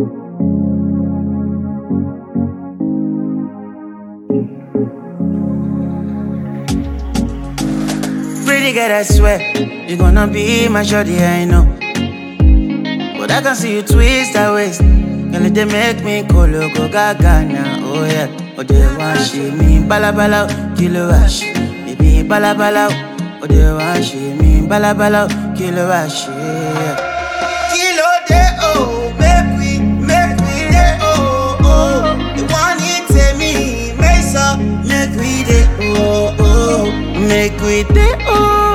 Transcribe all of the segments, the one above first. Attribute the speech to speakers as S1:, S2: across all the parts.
S1: Pretty girl, I swear, you gonna be my shorty, I know. But I can see you twist that waist. Girl, it dey make me go loco gaga now, oh yeah. Oh, they want she me balabala, kilo wash. Baby, balabala, oh, they want she me balabala, kilo wash, yeah. Kilo de oh, make we, make we de oh, oh. The one it take me, make so, make we de oh, oh. Make we de oh.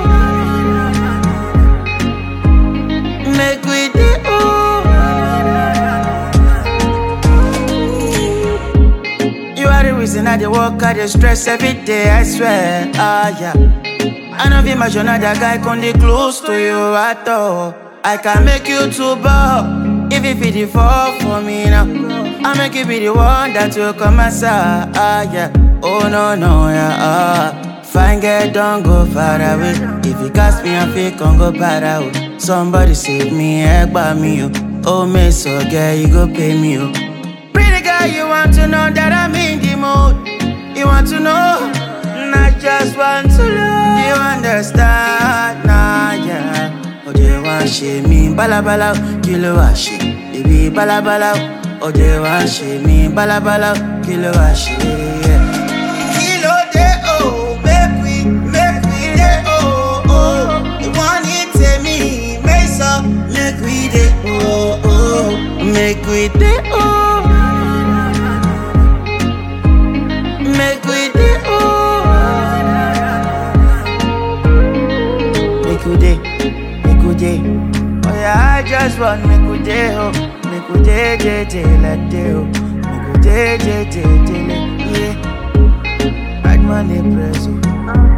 S1: Make we de oh. You are the reason I dey work, I dey stress every day, I swear, ah yeah. I know if imagine another guy come dey close to you at all. I can make you too bad if you feel the fall for me now. I make you be the one that will come aside, ah yeah. Oh no no yeah, ah. Fine girl, don't go far away. If you cast me, I feel can go bad out. Somebody save me, help me, oh. Oh, me so girl, you go pay me, oh. Pretty girl, you want to know that I'm in the mood. You want to know, not just want to love. You understand, nah, yeah. Oh, they want shame me, bala bala, kilo washi. Baby, bala bala. Oh, they want shame me, bala bala, kilo washi, yeah. Kilo de oh, make we, make we de oh, oh. The one it take me, make so, make we de oh, oh. Make we de oh. Make we de oh. Make we de, make we de. Oh yeah, I just want make we de oh. Make we de de de like de oh. Make we de de de de like yeah. Bad money press oh.